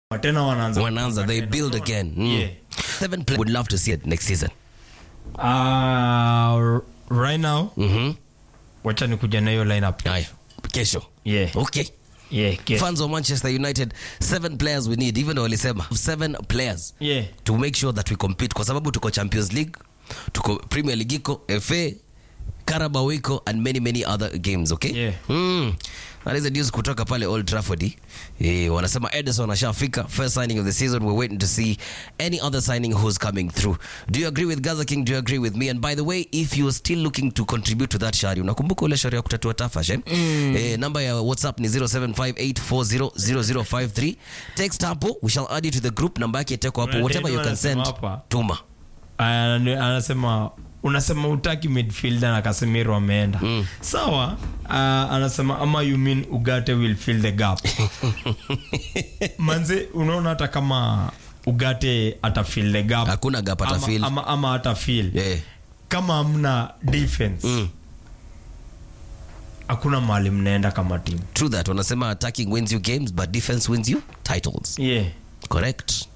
tena wanaanza wanaanza they build again mm. Yeah. seven players would love to see it next season Uh, right now Mhm. wacha nikuja na hiyo lineup haya kesho yeah okay yeah yeah fans of manchester united seven players we need even though walisema seven players yeah to make sure that we compete kwa sababu tuko champions league tuko premier league iko fa carabao iko and many many other games okay Yeah. mm. that is the news kutoka pale old trafford eh, wanasema edison ashafika first signing of the season we're waiting to see any other signing who's coming through do you agree with gaza king do you agree with me and by the way if you're still looking to contribute to that shari unakumbuka ule shari ya kutatua tafash eh? mm. eh, namba ya whatsapp ni 0758400053 text hapo we shall add you to the group namba yake iteko hapo Kuna whatever you deni can send wanasema hapa. tuma Ana- anasema unasema utaki midfielder na Casemiro ameenda mm. sawa uh, anasema ama you mean Ugarte will fill the gap manze unaona hata kama Ugarte ata fill the gap Hakuna gap ata ama, fill. ama, ama ata fill yeah. kama hamna defense mm. hakuna mahali mnaenda kama timu true that wanasema attacking wins you games but defense wins you titles yeah correct